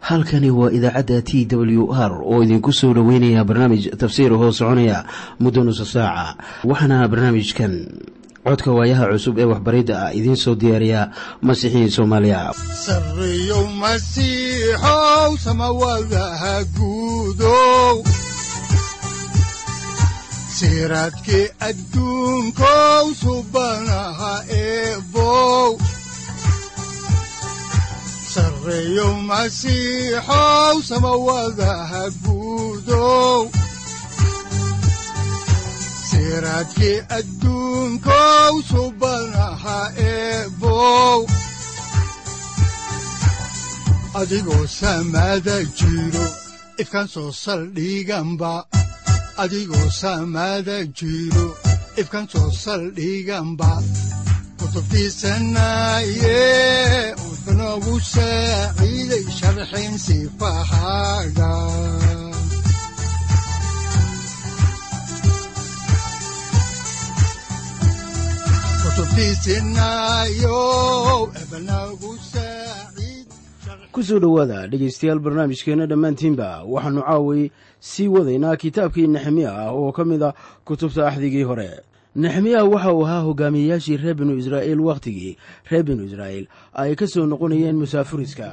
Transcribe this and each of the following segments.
halkani waa idaacadda t w r oo idinku soo dhoweynaya barnaamij tafsiir hoo soconaya muddo nusa saaca waxaana barnaamijkan codka waayaha cusub ee waxbaridda ah idiin soo diyaariya masiixiin soomaaliya sareyow masiixow samawadaha guudow siraadkii adduunkow subanaha eebow sareyow masiixow samawadaha guudow siraadkii adduunkow subanaha eebow adigoo samaada jiro ifkan soo saldhiganba adigoo samaada jiro ifkan soo saldhiganba kutubtiisanaye wuxunogu saaciiday sharxin sifahaaga kusoo dhowaada dhegaystayaal barnaamijkeenna dhammaantiinba waxaannu caaway sii wadaynaa kitaabkii nexemiya ah oo ka mid a kutubta axdigii hore nexemiya waxa uu ahaa hogaamiyeyaashii reer binu israa'iil wakhtigii reer binu israa'iil ay ka soo noqonayeen musaafuriska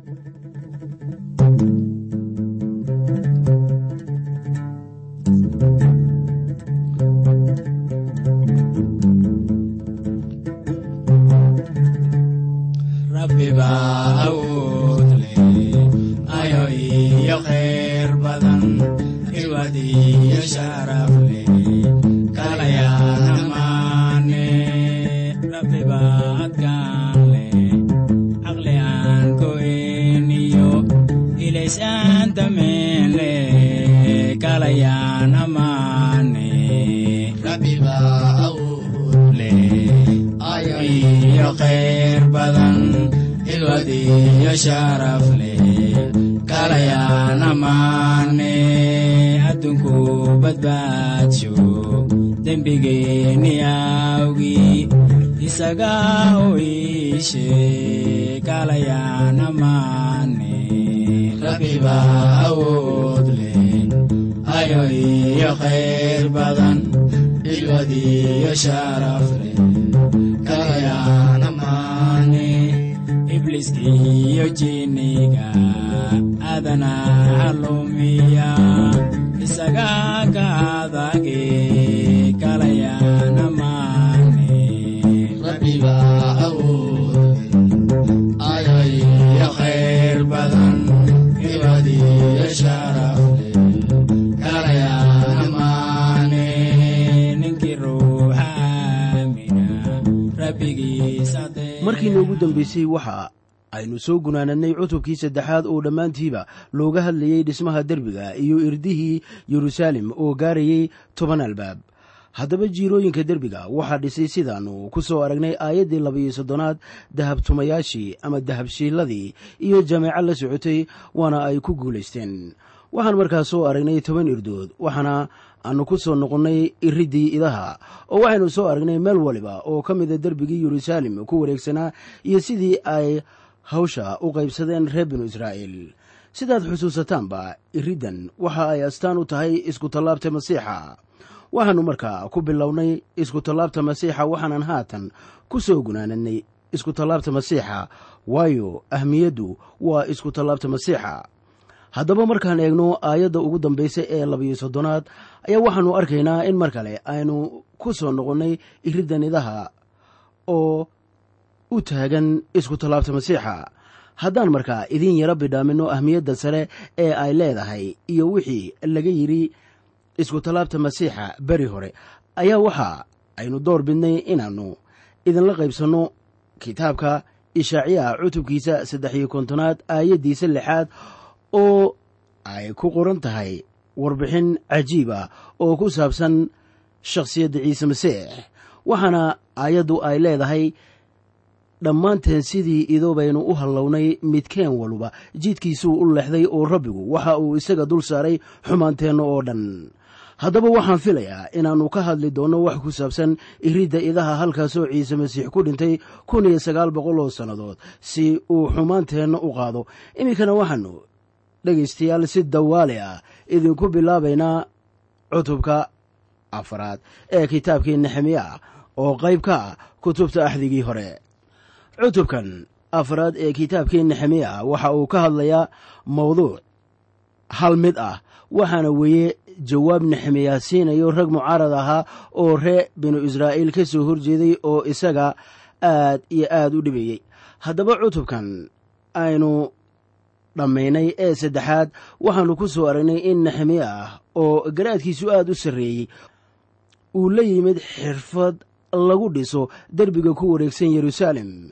markiina ugu dambeysay waxa aynu soo gunaanadnay cutubkii saddexaad oo dhammaantiiba looga hadlayey dhismaha derbiga iyo irdihii yeruusaalem oo gaarayay toban albaab haddaba jiirooyinka derbiga waxaa dhisay sidaannu ku soo aragnay aayaddii labayo soddonaad dahabtumayaashii ama dahabshiiladii iyo jameeco la socotay waana ay ku guulaysteen waxaan markaas soo aragnay toban irdood waxaana aanu ku soo noqonnay iriddii idaha oo waxaynu soo aragnay meel waliba oo ka mida derbigii yeruusaalem ku wareegsanaa iyo sidii ay hawsha u qaybsadeen reer binu israa'iil sidaad xusuusataanba iriddan waxa ay astaan u tahay iskutallaabta masiixa waxaannu markaa ku bilownay iskutallaabta masiixa waxaanan haatan ku soo gunaanadnay iskutallaabta masiixa waayo ahmiyaddu waa iskutallaabta masiixa haddaba markaan eegno aayadda ugu dambaysa ee labayo soddonaad ayaa waxaannu arkaynaa in mar kale aynu ku soo noqonnay iriddan idaha oo u taagan iskutallaabta masiixa haddaan markaa idiin yaro bidhaaminno ahmiyadda sare ee ay leedahay iyo wixii laga yidhi iskutallaabta masiixa beri hore ayaa waxa aynu door bidnay inaannu idinla qaybsanno kitaabka ishaaciyaha cutubkiisa saddex iyo kontonaad aayaddiisa lixaad oo ay ku qoran tahay warbixin cajiib ah oo ku saabsan shakhsiyadda ciise masiix waxaana aayaddu ay leedahay dhammaanteen sidii idoobaynu u hallownay midkeen waluba jidkiisuu u leexday oo rabbigu waxa uu isaga dul saaray xumaanteenna oo dhan haddaba waxaan filayaa inaannu ka hadli doonno wax ku saabsan iridda idaha halkaasoo ciise masiix ku dhintay kun iyo sagaal boqol oo sannadood si uu xumaanteenna u qaado iminkana waxaannu dhegaystayaal si dawaali ah idinku bilaabaynaa cutubka afaraad ee kitaabkii nexemiya oo qayb ka ah kutubta axdigii hore cutubkan afraad ee kitaabkii nexemiya waxa uu ka hadlayaa mawduuc hal mid ah waxaana weeye jawaab nexemiya siinayo rag mucaarad ahaa oo ree binu israa'iil ka soo horjeeday oo isaga aad iyo aad u dhibayey haddaba cutubkan aynu dhammaynay ee saddexaad waxaannu ku soo aragnay in nexemiya ah oo garaadkiisu aad u sarreeyey uu la yimid xirfad lagu dhiso derbiga ku wareegsan yeruusaalem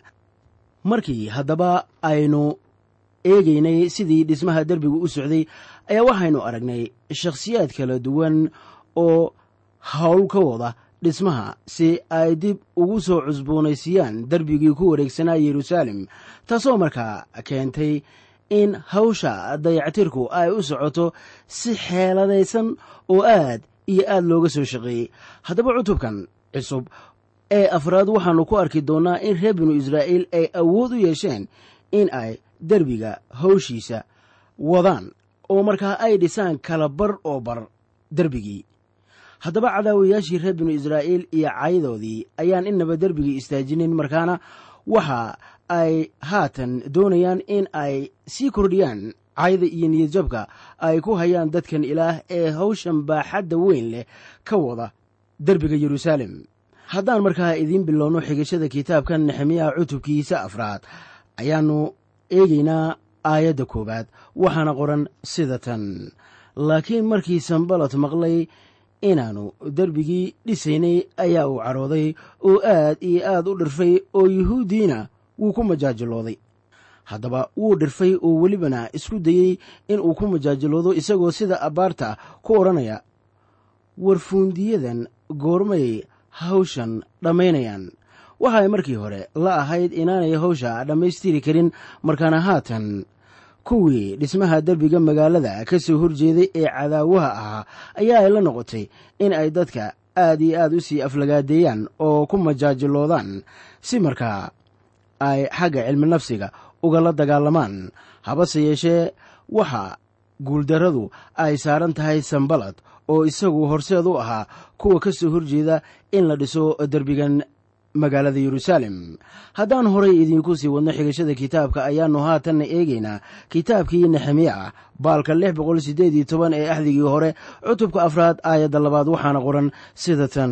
markii haddaba aynu eegaynay sidii dhismaha derbigu u socday ayaa waxaynu aragnay shakhsiyaad kala duwan oo howl ka wada dhismaha si ay dib ugu soo cusboonaysiiyaan derbigii ku wareegsanaa yeruusaalem taasoo markaa keentay in hawsha dayactirku ay u socoto si xeeladaysan oo aad iyo aad looga soo shaqeeyey haddaba cutubkan cusub ee afraad waxaannu ku arki doonnaa in reer binu israa'iil ay awood u yeesheen in ay derbiga hawshiisa wadaan oo markaa ay dhisaan kala bar oo bar derbigii haddaba cadaawayaashii reer binu israa'iil iyo caydoodii ayaan innaba derbigii istaajinin markaana waxa ay haatan doonayaan in ay sii kordhiyaan cayda iyo niyadjabka ay ku hayaan dadkan ilaah ee hawshan baaxadda weyn leh ka wada derbiga yeruusaalem haddaan markaa idiin bilowno xigashada kitaabkan nexemiyaha cutubkiisa afraad ayaannu eegaynaa aayadda koowaad waxaana qoran sida tan laakiin markii sanbalot maqlay inaannu derbigii dhisaynay ayaa uu cadhooday oo aad iyo aad u dhirfay oo yuhuuddiina wuu ku majaajilooday haddaba wuu dhirfay oo welibana isku dayey in uu ku majaajiloodo isagoo sida abbaarta ku odhanaya warfuundiyadan goormay hawshan dhammaynayaan waxaay markii hore la ahayd inaanay hawsha dhammaystiri karin markaana haatan kuwii dhismaha derbiga magaalada ka soo horjeeday ee cadaawaha ahaa ayaa ay la noqotay in ay dadka aad iyo aad u sii aflagaadeeyaan oo ku majaajiloodaan si markaa ay xagga cilmi nafsiga ugala dagaalamaan habase yeeshee waxa guuldarradu ay saaran tahay sanbalad oo isagu horseed u ahaa kuwa ka soo horjeeda in la dhiso derbigan magaalada yeruusaalem haddaan horay idiinku sii wadno xigashada kitaabka ayaannu haatanna eegaynaa kitaabkii nexemiya ah baalka lix boqol siddeed iyo toban ee axdigii hore cutubka afraad aayadda labaad waxaana qoran sida tan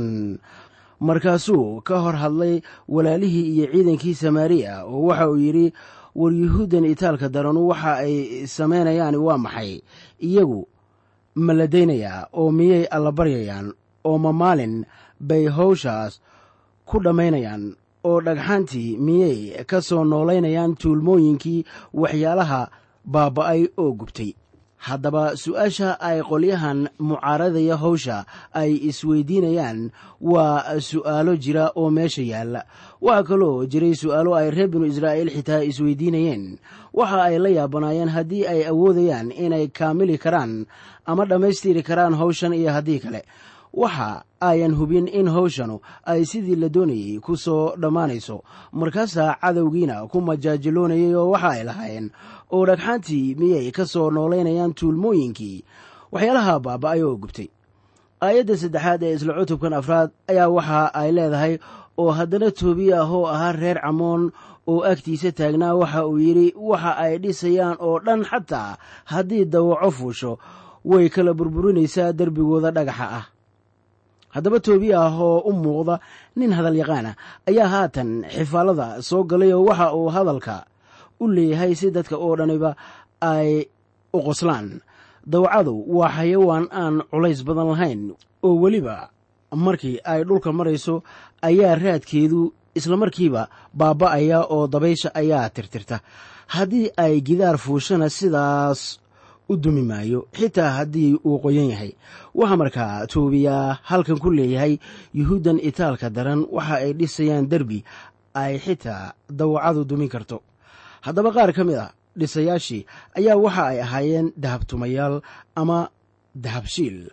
markaasuu ka hor hadlay walaalihii iyo ciidankii samaariya oo waxa uu yidhi war yuhuuddan itaalka daranu waxa ay samaynayaan waa maxay iyagu ma la daynayaa oo miyay alla baryayaan oo ma maalin bay hawshaas ku dhammaynayaan oo dhagxantii miyay ka soo noolaynayaan tuulmooyinkii waxyaalaha baaba'ay oo gubtay haddaba su-aasha ay qolyahan mucaaradaya hawsha ay isweydiinayaan waa su'aalo jira oo meesha yaalla waxaa kaloo jiray su'aalo ay reer binu israa'iil xitaa isweydiinayeen waxa ay la yaabanaayeen haddii ay awoodayaan inay kaamili karaan ama dhammaystiri karaan hawshan iyo haddii kale waxa ayan hubin in hawshanu ay sidii la doonayey ku soo dhammaanayso markaasaa cadowgiina ku majaajiloonayay oo waxa ay lahaayeen oo dhagxaantii miyay ka soo noolaynayaan tuulmooyinkii waxyaalaha baaba'ay oo gubtay aayadda saddexaad ee isla cutubkan afraad ayaa waxa ay leedahay oo haddana toobiya ah oo ahaa reer camoon oo agtiisa taagnaa waxa uu yidhi waxa ay dhisayaan oo dhan xataa haddii dawaco fuusho way kala burburinaysaa derbigooda dhagaxa ah haddaba toobiya ah oo u muuqda nin hadal yaqaana ayaa haatan xifaalada soo galay oo waxa uu hadalka u leeyahay si dadka oo dhaniba ay u qoslaan dawacadu waa xayawaan aan culays badan lahayn oo weliba markii ay dhulka marayso ayaa raadkeedu islamarkiiba baaba'aya oo dabaysha ayaa tirtirta haddii ay gidaar fuushana sidaas u dumi maayo xitaa haddii uu qoyan yahay waxaa markaa toobiyaa halkan ku leeyahay yuhuuddan itaalka daran waxa ay dhisayaan derbi ay xitaa dawacadu dumin karto haddaba qaar ka mid a dhisayaashii ayaa waxa ay ahaayeen dahabtumayaal ama dahabshiil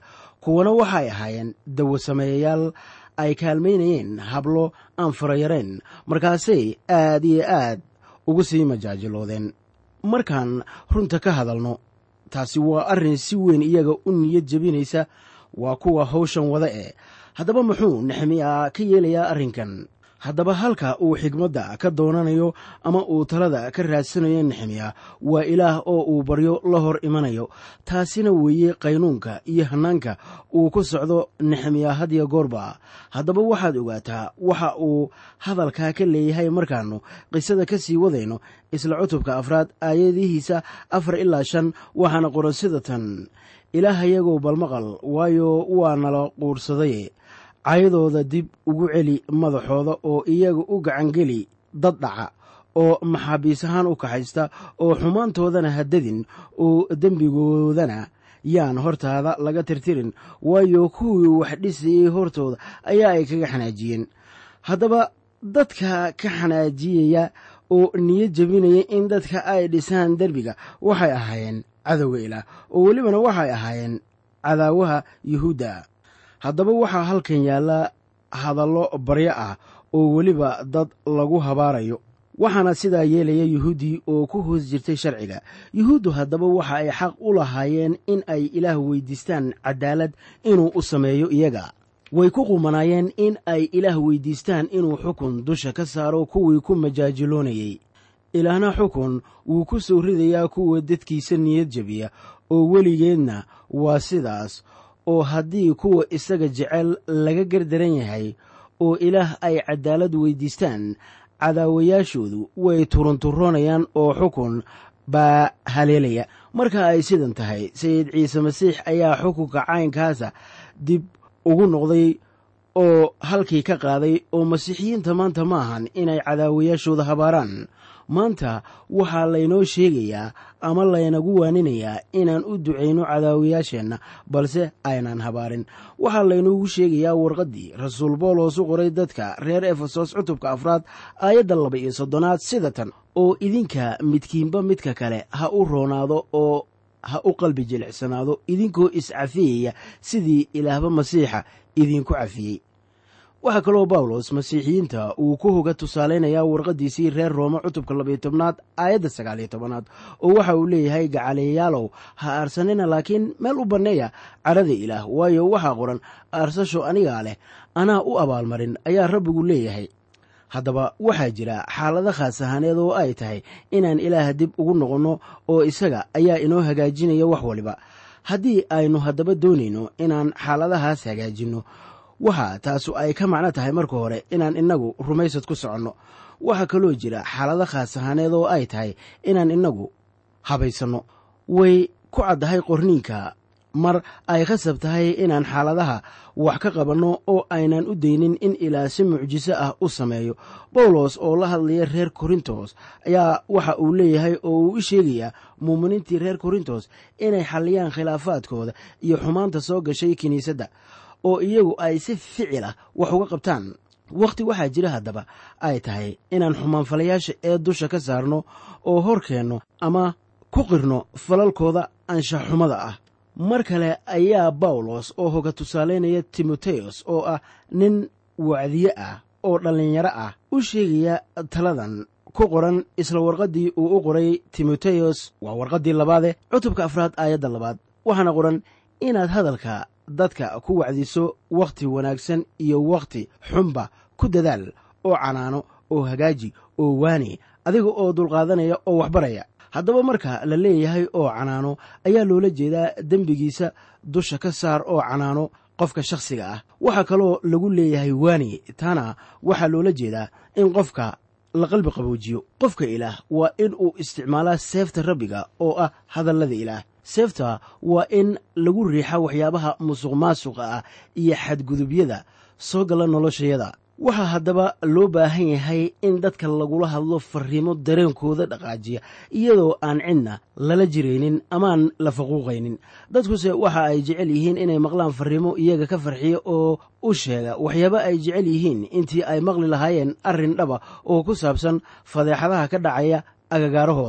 kuwana waxay ahaayeen dawasameeyayaal ay kaalmaynayeen hablo aan farayareen markaasay aad iyo aad ugu sii majaajiloodeen markaan runta ka hadalno taasi waa arrin si weyn iyaga u niyad jebinaysa waa kuwa hawshan wada ee haddaba muxuu nexemiya ka yeelayaa arrinkan haddaba halka uu xigmadda ka doonanayo ama uu talada ka raadsanayo nexemiya waa ilaah oo uu baryo la hor imanayo taasina weeye qaynuunka iyo hannaanka uu ku socdo nexemiya hadiyo goorba haddaba waxaad ogaataa waxa uu hadalkaa ka leeyahay markaannu qisada ka sii wadayno isla cutubka afraad aayadihiisa afar ilaa shan waxaana qoran sida tan ilaahayagoo balmaqal waayo waa nala quursaday caydooda dib ugu celi madaxooda oo iyaga u gacangeli dad dhaca oo maxaabiis ahaan u kaxaysta oo xumaantoodana haddadin oo dembigoodana yaan hortaada laga tirtirin waayo kuwii wax dhisayey hortooda ayaa ay kaga xanaajiyeen haddaba dadka ka xanaajiyaya oo niyad jebinaya in dadka ay dhisaan derbiga waxay ahaayeen cadowga ilaah oo welibana waxay ahaayeen cadaawaha yuhuudda haddaba waxaa halkan yaalla hadallo baryo ah oo weliba dad lagu habaarayo waxaana sidaa yeelaya yuhuuddii oo ku hoos jirtay sharciga yuhuuddu haddaba waxa ay xaq u lahaayeen in ay ilaah weydiistaan cadaalad inuu u sameeyo iyaga way ku qumanaayeen in ay ilaah weydiistaan inuu xukun dusha ka saaro kuwii ku majaajiloonayey ilaahna xukun wuu ku soo ridayaa kuwa dadkiisa niyad jebiya oo weligeedna waa sidaas oo haddii kuwa isaga jecel laga gardaran yahay oo ilaah ay cadaalad weydiistaan cadaawayaashoodu way turunturoonayaan oo xukun baa haleelaya marka ay sidan tahay sayid ciise masiix ayaa xukunka caynkaasa dib ugu noqday oo halkii ka qaaday oo masiixiyiinta maanta ma ahan inay cadaawayaashooda habaaraan maanta waxaa laynoo sheegayaa ama laynagu waaninayaa inaan u ducayno cadaawayaasheenna balse aynaan habaarin waxaa laynoogu sheegayaa warqaddii rasuul boolos u qoray dadka reer efesos cutubka afraad aayadda laba iyo soddonaad sida tan oo idinka midkiinba midka kale ha u roonaado oo ha u qalbi jilicsanaado idinkoo iscafiyaya sidii ilaahba masiixa idinku cafiyey waxaa kaloo bawlos masiixiyiinta uu ku hoga tusaalaynayaa warqaddiisii reer roome cutubka labayo tobnaad aayadda sagaaliyo tobanaad oo waxa uu leeyahay gacaliyayaalow ha aarsanina laakiin meel u banneeya cadhada ilaah waayo waxaa qoran aarsasho anigaa leh anaa u abaalmarin ayaa rabbigu leeyahay haddaba waxaa jira xaalado khaas ahaaneed oo ay tahay inaan ilaah dib ugu noqonno oo isaga ayaa inoo hagaajinaya wax waliba haddii aynu haddaba doonayno inaan xaaladahaas hagaajinno waxa taasu ay ka macno tahay marka hore inaan innagu rumaysad ku soconno waxaa kaloo jira xaalado khaas ahaaneed oo ay tahay inaan innagu habaysanno way ku caddahay qorniinka mar ay khasab tahay inaan xaaladaha wax ka qabanno oo aynan u daynin in ilaa si mucjiso ah u sameeyo bawlos oo la hadlaya reer korintos ayaa waxa uu leeyahay oo uu u sheegayaa muuminiintii reer korintos inay xalliyaan khilaafaadkooda iyo xumaanta soo gashay kiniisadda oo iyagu ay si ficil ah wax uga qabtaan wakhti waxaa jira haddaba ay tahay inaan xumaanfalayaasha ee dusha ka saarno oo hor keenno ama ku qirno falalkooda anshaxxumada ah mar kale ayaa bawlos oo hoga tusaalaynaya timoteyos oo ah nin wacdiye ah oo dhallinyaro ah u sheegaya taladan ku qoran isla warqaddii uu u qoray timoteyos waa warqaddii labaade cutubka afraad aayadda labaad waxaana qoran inaad hadalka dadka ku wacdiso wakhti wanaagsan iyo wakhti xunba ku dadaal oo canaano oo hagaaji oo waani adiga oo dulqaadanaya oo waxbaraya haddaba marka la leeyahay oo canaano ayaa loola jeedaa dembigiisa dusha ka saar oo canaano qofka shakhsiga ah waxaa kaloo lagu leeyahay waani taana waxaa loola jeedaa in qofka la qalbi qaboojiyo qofka ilaah waa in uu isticmaalaa seefta rabbiga oo ah hadallada ilaah seefta waa in lagu riixa waxyaabaha musuq maasuqa ah iyo xadgudubyada soo gala noloshayada waxaa haddaba loo baahan yahay in dadka lagula hadlo fariimo dareenkooda dhaqaajiya iyadoo aan cidna lala jiraynin amaan la faquuqaynin dadkuse waxa ay jecel yihiin inay maqlaan fariimo iyaga ka farxiya oo u sheega waxyaaba ay jecel yihiin intii ay maqli lahaayeen arrin dhaba oo ku saabsan fadeexadaha ka dhacaya agagaarahooda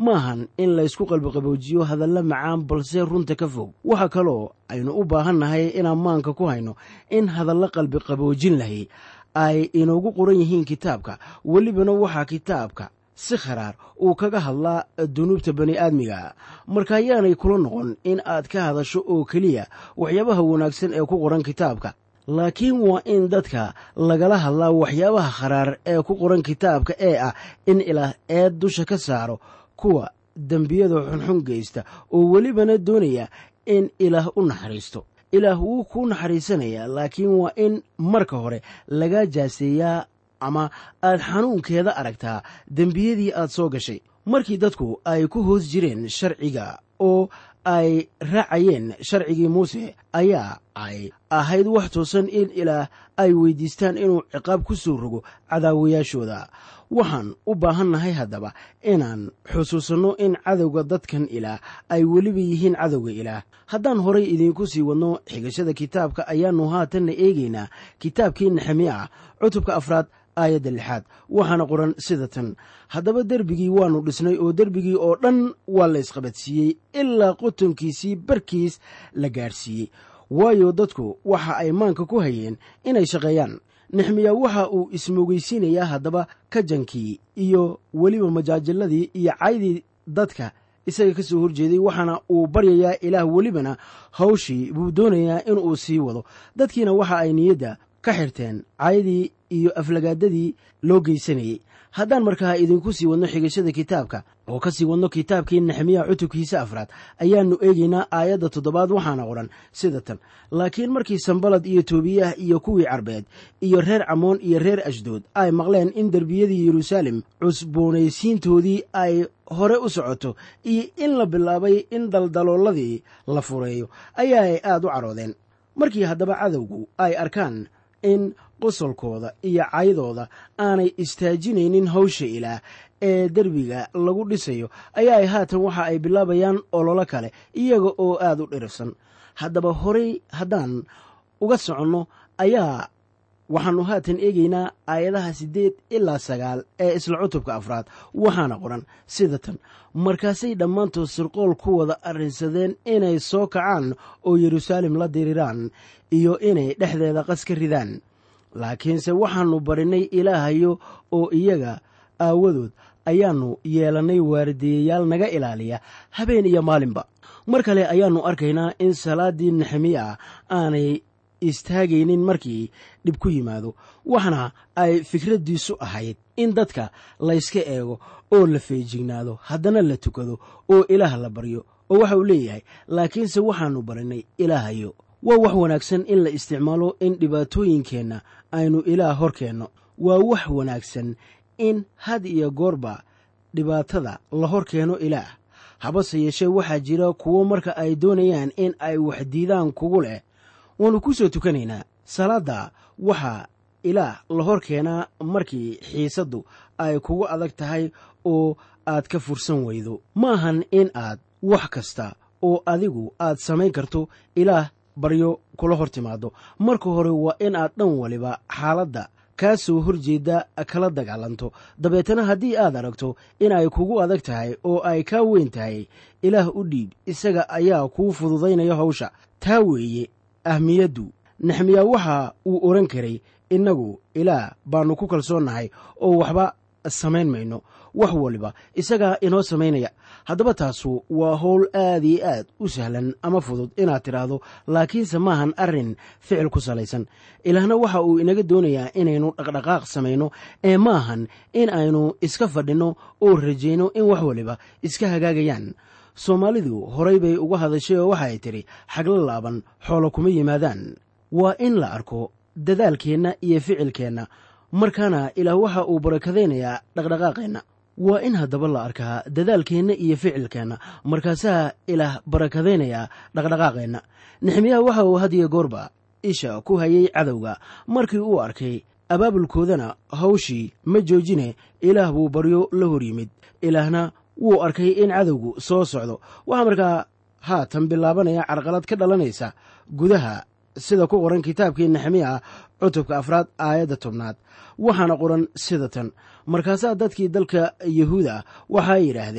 maahan in laysku qalbiqaboojiyo hadalla macaan balse runta ka fog waxa kaloo aynu u baahan nahay inaan maanka ku hayno in hadallo qalbiqaboojin lahay ay inoogu qoran yihiin kitaabka welibana waxaa kitaabka si kharaar uu kaga hadlaa dunuubta bani aadmiga marka ayaanay kula noqon in aad ka hadasho oo keliya waxyaabaha wanaagsan ee ku qoran kitaabka laakiin waa in dadka lagala hadlaa waxyaabaha kharaar ee ku qoran kitaabka ee ah in ilaah eed dusha ka saaro kuwa dembiyada xunxun geysta oo welibana doonaya in ilaah u naxariisto ilaah wuu kuu naxariisanayaa laakiin waa in marka hore lagaa jaaseeyaa ama aad xanuunkeeda aragtaa dembiyadii aad soo gashay markii dadku ay ku hoos jireen sharciga oo ay raacayeen sharcigii muuse ayaa ay ahayd wax toosan in ilaah ay weydiistaan inuu ciqaab ku soo rogo cadaawayaashooda waxaan u baahannahay haddaba inaan xusuusanno in cadowga dadkan ilaah ay weliba yihiin cadowga ilaah haddaan horay idiinku sii wadno xigashada kitaabka ayaannu haatanna eegaynaa kitaabkii nexemiya cutubka afraad aayadda lixaad waxaana qoran sida tan haddaba derbigii waannu dhisnay oo derbigii oo dhan waa la ysqabadsiiyey ilaa qotonkiisii barkiis la gaadhsiiyey waayo dadku waxa ay maanka ku hayeen inay shaqeeyaan nexmiya waxa uu ismoogeysiinayaa haddaba kajankii iyo weliba majaajiladii iyo caydii dadka isaga ka soo horjeeday waxaana uu baryayaa ilaah welibana hawshii buu doonayaa inuu sii wado dadkiina waxa ay niyadda ka xirteen caydii iyo aflagaadadii loo geysanayey haddaan markaa idinku sii wadno xigashada kitaabka oo ka sii wadno kitaabkii nexemiya cutubkiisa afraad ayaannu eegaynaa aayadda toddobaad waxaana qoran sida tan laakiin markii sambalad iyo toobiyah iyo kuwii carbeed iyo reer camoon iyo reer ashdood ay maqleen in derbiyadii yeruusaalem cusboonaysiintoodii ay hore u socoto iyo in la bilaabay in daldalooladii la fureeyo ayaa ay aad u caroodeen markii haddaba cadowgu ay arkaan in qosolkooda iyo caydooda aanay istaajinaynin hawsha ilaah ee derbiga lagu dhisayo ayaa ay haatan waxa ay bilaabayaan ololo kale iyaga oo aad u dhirifsan haddaba horay haddaan uga soconno ayaa waxaannu haatan eegaynaa aayadaha siddeed ilaa sagaal ee isla cutubka afraad waxaana qoran sida tan markaasay dhammaantood sirqool ku wada arrinsadeen inay soo kacaan oo yeruusaalem la diriraan iyo inay dhexdeeda qas ka ridaan laakiinse waxaannu barinay ilaahayo oo iyaga aawadood ayaannu yeelannay waarideeyayaal naga ilaaliya habeen iyo maalinba mar kale ayaannu arkaynaa in salaaddii nexemiya aanay istaagaynin markii dhib ku yimaado waxna ay fikraddiisu ahayd in dadka layska eego oo la feejignaado haddana la tukado oo ilaah la baryo oo waxa uu leeyahay laakiinse waxaannu barinay ilaahayo waa wax wanaagsan in la isticmaalo in dhibaatooyinkeenna aynu ilaah hor keenno waa wax wanaagsan in had iyo goorba dhibaatada la hor keeno ilaah habase yeeshee waxaa jira kuwo marka ay doonayaan in ay wax diidaan kugu leh waannu ku soo tukanaynaa salaadda waxaa ilaah la hor keenaa markii xiisaddu ay kugu adag tahay oo aad ka fursan weydo ma ahan in aad wax kasta oo adigu aad samayn karto ilaah baryo kula hor timaado marka hore waa in aad dhan waliba xaaladda kaa soo horjeedda kala dagaalanto dabeetana haddii aad aragto in ay kugu adag tahay oo ay kaa weyn tahay ilaah u dhiib isaga ayaa kuu fududaynaya hawsha taa weeye ahmiyaddu nexmiya waxa uu odhan karay innagu ilaah baannu ku kalsoonnahay oo waxba samayn mayno wax waliba isagaa inoo samaynaya haddaba taasu waa howl aad iyo aad u sahlan ama fudud inaad tidhaahdo laakiinse maahan arrin ficil ku salaysan ilaahna waxa uu inaga doonayaa inaynu dhaqdhaqaaq samayno ee maahan in aynu iska fadhinno oo rajayno in wax waliba iska hagaagayaan soomaalidu horay bay uga hadashay oo waxa ay tidhi xagla laaban xoolo kuma yimaadaan waa in la arko dadaalkeenna iyo ficilkeenna markaana ilaah waxa uu barakadaynayaa dhaqdhaqaaqeenna waa in haddaba la arkaa dadaalkeenna iyo ficilkeenna markaasaa ilaah barakadaynayaa dhaqdhaqaaqeenna nexmiyaha waxa uu hadiyo goorba isha ku hayay cadowga markii uu arkay abaabulkoodana hawshii ma joojine ilaah buu baryo la hor yimid ilaahna wuu arkay in cadowgu soo socdo waxaa markaa haatan bilaabanaya carqalad ka dhalanaysa gudaha sida ku qoran kitaabkii nexemiya cutubka afraad aayadda tobnaad waxaana qoran sida tan markaasaa dadkii dalka yahuuda waxay yidhaahdeen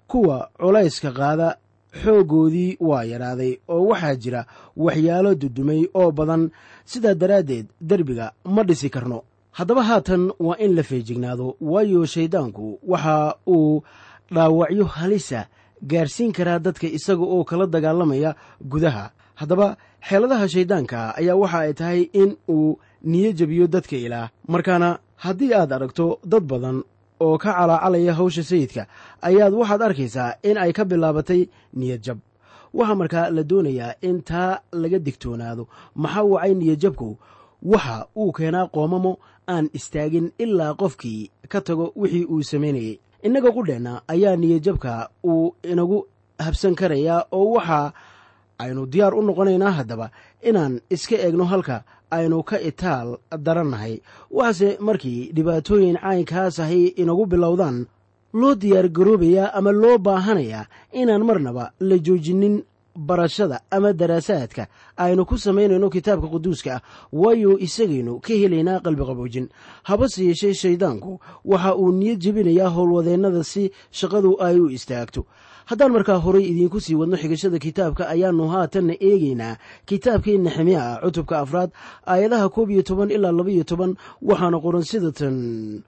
kuwa culayska qaada xooggoodii waa yaraaday oo waxaa jira waxyaalo dudumay oo badan sidaa daraaddeed derbiga ma dhisi karno haddaba haatan waa in la feejignaado waayo shayddaanku waxa uu dhaawacyo halisa gaarsiin karaa dadka isaga oo kala dagaalamaya gudaha haddaba xeeladaha shayddaanka ayaa waxa ay tahay in uu niyo jebiyo dadka ilaah markaana haddii aad aragto dad badan oo ka calaacalaya hawsha sayidka ayaad waxaad arkaysaa in ay ka bilaabatay niyad jab waxaa markaa la doonayaa in taa laga digtoonaado maxaa wacay niyadjabku waxa uu keenaa qoomamo aan istaagin ilaa qofkii ka tago wixii uu samaynayay innaga qudheenna ayaa niyadjabka uu inagu habsan karayaa oo waxa aynu diyaar u noqonaynaa haddaba inaan iska eegno halka aynu ka itaal darannahay waxaase markii dhibaatooyin caynkaas ahay inagu bilowdaan loo diyaar garoobayaa ama loo baahanayaa inaan marnaba la joojinin barashada ama daraasaadka aynu ku samaynayno kitaabka quduuska ah waayo isagaynu ka helaynaa qalbiqaboojin habase yeeshee shayddaanku waxa uu niyad jebinayaa howlwadeennada si shaqadu ay u istaagto haddaan markaa horay idiinku sii wadno xigashada kitaabka ayaannu haatanna eegaynaa kitaabkii nexemiya ah cutubka afraad aayadaha koob iyo toban ilaa labaiyo toban waxaana qoran sida tan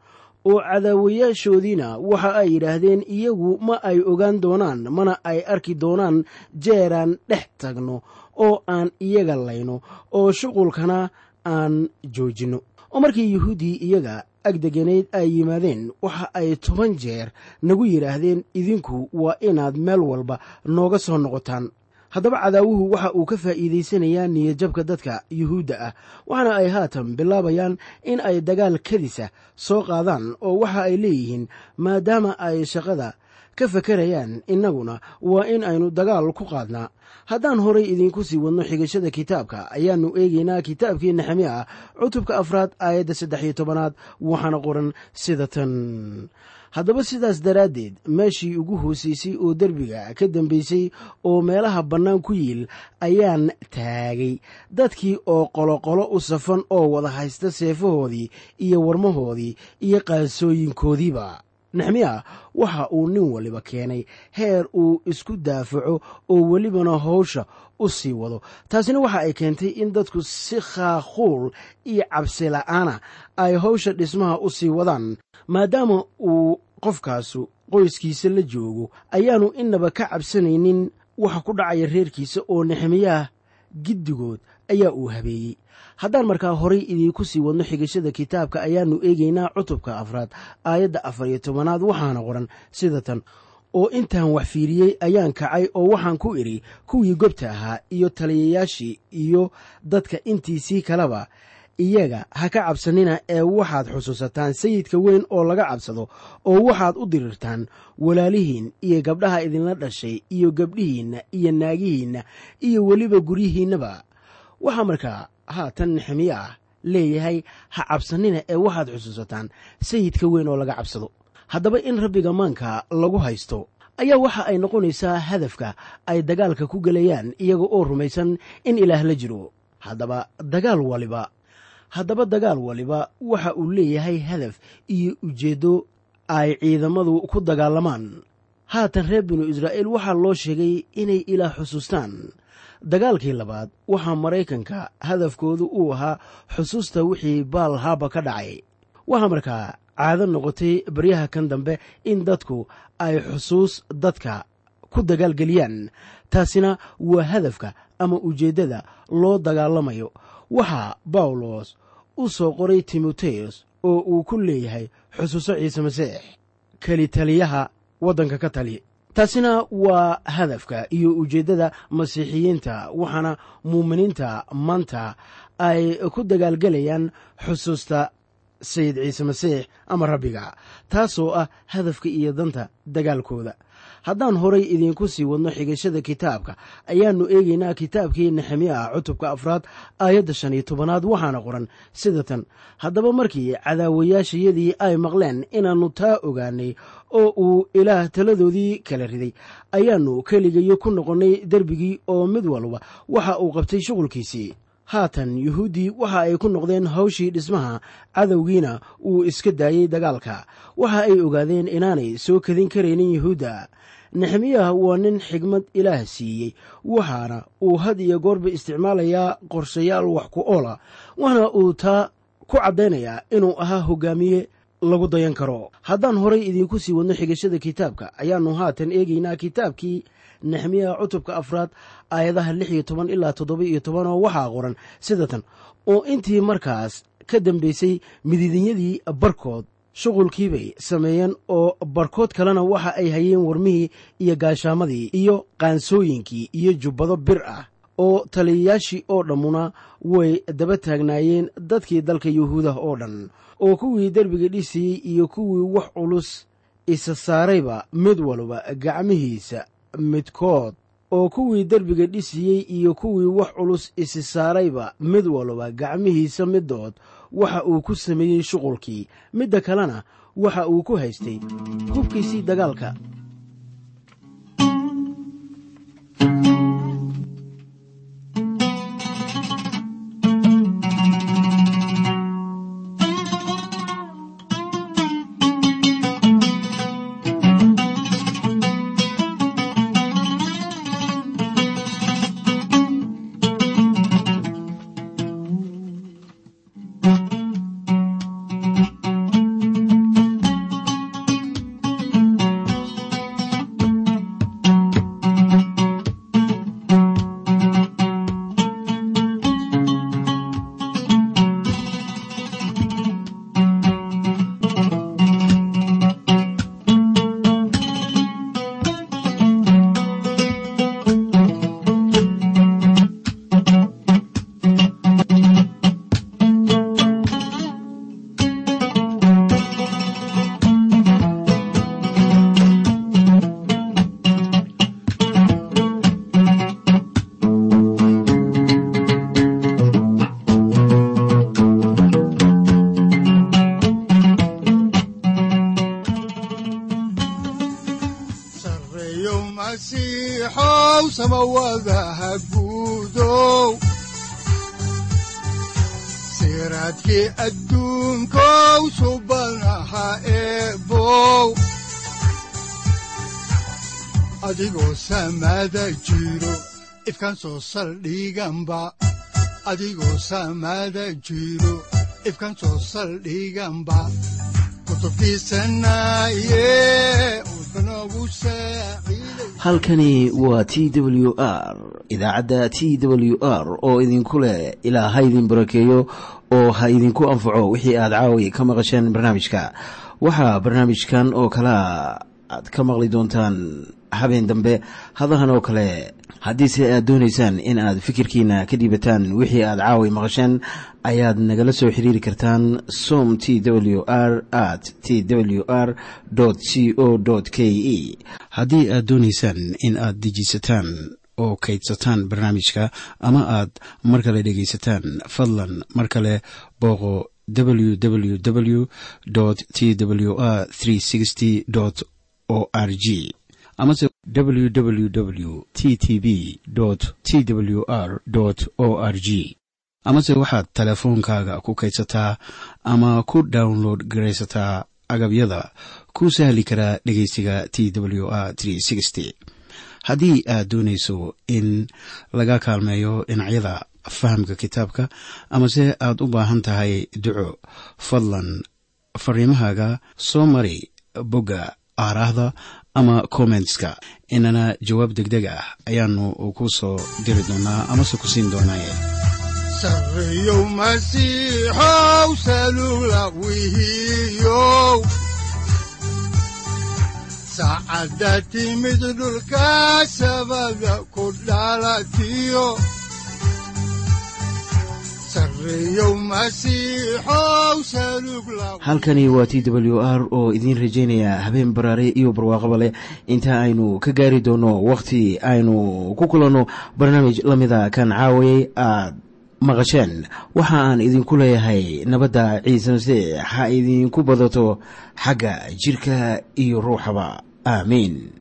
oo cadaawayaashoodiina waxa ay yidhaahdeen iyagu ma ay ogaan doonaan mana ay arki doonaan jeeraan dhex tagno oo aan iyaga layno oo shuqulkana aan joojinno oo markii yuhuuddii iyaga agdeganayd ay yimaadeen waxa ay toban jeer nagu yidhaahdeen idinku waa inaad meel walba nooga soo noqotaan haddaba cadaawuhu waxa uu ka faa'iidaysanayaa niyadjabka dadka yuhuudda ah waxaana ay haatan bilaabayaan in ay dagaal kadisa soo qaadaan oo waxa ay leeyihiin maadaama ay shaqada ka fakarayaan innaguna waa in aynu dagaal ku qaadnaa haddaan horay idiinku sii wadno xigashada kitaabka ayaannu eegaynaa kitaabkii nexemiya ah cutubka afraad aayadda saddex iyo tobanaad waxaana qoran sida tan haddaba sidaas daraaddeed meeshii ugu hoosaysay oo derbiga ka dambaysay oo meelaha bannaan ku yiil ayaan taagay dadkii oo qoloqolo u safan oo wada haysta seefahoodii iyo warmahoodii iyo qaasooyinkoodiiba nexmiya waxa uu nin waliba keenay heer uu isku daafaco oo welibana howsha u sii wado taasina waxa ay keentay in dadku si khaakhuul iyo cabsi la'aana ay howsha dhismaha u sii wadaan maadaama uu qofkaasu qoyskiisa la joogo ayaannu innaba ka cabsanaynin waxa ku dhacaya reerkiisa oo nexmiyaah giddigood ayaa uu habeeyey haddaan markaa horay idiinku sii wadno xigashada kitaabka ayaannu eegaynaa cutubka afraad aayadda afar iyo tobanaad waxaana qoran sida tan oo intaan wax fiiriyey ayaan kacay oo waxaan ku idhi kuwii gobta ahaa iyo taliyayaashii iyo dadka intiisii kaleba iyaga ha ka cabsanina ee waxaad xusuusataan sayidka weyn oo laga cabsado oo waxaad u dirirtaan walaalihiin iyo gabdhaha idinla dhashay iyo gabdhihiinna iyo naagihiinna iyo weliba guryihiinnaba waxaa markaa haatan nexemiye ah leeyahay ha cabsanina ee waxaad xusuusataan sayidka weyn oo laga cabsado haddaba in rabbiga maanka lagu haysto ayaa waxa ay noqonaysaa hadafka ay dagaalka ku gelayaan iyaga oo rumaysan in ilaah la jiro haddaba dagaal waliba haddaba dagaal waliba waxa uu leeyahay hadaf iyo ujeeddo ay ciidamadu ku dagaalamaan haatan reer binu israa'iil waxaa loo sheegay inay ilaah xusuustaan dagaalkii labaad waxaa maraykanka hadafkoodu uu ahaa xusuusta wixii baal haaba ka dhacay waxaa markaa caado noqotay baryaha kan dambe in dadku ay xusuus dadka ku dagaalgeliyaan taasina waa hadafka ama ujeeddada loo dagaalamayo waxaa bawlos u soo qoray timoteyos oo uu ku leeyahay xusuuso ciise masiix keli taliyaha waddanka ka tali taasina waa hadafka iyo ujeeddada masiixiyiinta waxaana muuminiinta maanta ay ku dagaalgelayaan xusuusta sayid ciise masiix ama rabbiga taasoo ah hadafka iyo danta dagaalkooda haddaan horay idiinku sii wadno xigashada kitaabka ayaannu eegaynaa kitaabkii nexemiya ah cutubka afraad aayadda shan iyo tobanaad waxaana qoran sida tan haddaba markii cadaawayaashayadii ay maqleen inaannu taa ogaanay oo uu ilaah taladoodii kala riday ayaannu keligayo ku noqonnay derbigii oo mid walba waxa uu qabtay shuqulkiisii haatan yuhuuddii waxa ay ku noqdeen hawshii dhismaha cadowgiina uu iska daayey dagaalka waxa ay ogaadeen inaanay soo kadin karaynin yuhuudda nexemiyaah waa nin xigmad ilaah siiyey waxaana uu had iyo goorba isticmaalayaa qorshayaal wax ku oola waxna uu taa ku caddaynayaa inuu ahaa hogaamiye lagu dayan karo haddaan horay idiinku sii wadno xigashada kitaabka ayaannu haatan eegaynaa kitaabkii nexemiyaha cutubka afraad aayadaha lix iyo toban ilaa toddoba iyo toban oo waxaa qoran sida tan oo intii markaas ka dambaysay midiidinyadii barkood shuqulkiibay sameeyeen oo barkood kalena waxa ay hayeen warmihii iyo gaashaamadii iyo qaansooyinkii iyo jubbado bir ah oo taliyayaashii oo dhammuna way daba taagnaayeen dadkii dalka yuhuudah oo dhan oo kuwii derbiga dhisayey iyo kuwii wax culus isa saarayba mid walba gacmihiisa midkood oo kuwii derbiga dhisiyey iyo kuwii wax culus isi saarayba mid walba gacmihiisa midood waxa uu ku sameeyey shuqulkii midda kalena waxa uu ku haystay hubkiisii dagaalka sareeyow masiixow samawadaha guudow siraadkii adduunkow subanaha eebow adigoo samada jiro ifkan soo saldhiganba adigoo samada jiro ifkan soo saldhiganba kutubtiisanaye udbanogu saaciiday halkani waa t w r idaacadda t w r oo idinku leh ilaa ha idin barakeeyo oo ha idinku anfaco wixii aad caawi ka maqasheen barnaamijka waxaa barnaamijkan oo kalea aad ka maqli doontaan habeen dambe hadahan oo kale haddiise aad doonaysaan in aad fikirkiina ka dhiibataan wixii aad caawi maqasheen ayaad nagala soo xiriiri kartaan som t w r at t w r c o k e haddii aad doonaysaan in aad dejiisataan oo kaydsataan barnaamijka ama aad mar kale dhegaysataan fadlan mar kale booqo www t w r o r g amase www t t b t w r o r g amase waxaad teleefoonkaaga ku kaydsataa ama ku download garaysataa agabyada ku sahli karaa dhegeysiga t w r haddii aad doonayso in laga kaalmeeyo dhinacyada fahamka kitaabka amase aad u baahan tahay duco fadlan fariimahaaga soo mari bogga aaraahda ama kommentska inana jawaab degdeg ah ayaanu ku soo diri doonaa amase ku siin doonaaye sareeyow masiixow salula wihiyow saacadda timid dhulka sabada ku dhalatiyo sareeyow masiixow salug la halkani waa t w r oo idiin rajaynaya habeen baraare iyo barwaaqaba leh inta aynu ka gaari doono wakhti aynu ku kulanno barnaamij la mida kan caawayay aad maqasheen waxa aan idinku leeyahay nabadda ciise masiix ha idinku badato xagga jirka iyo ruuxaba aamiin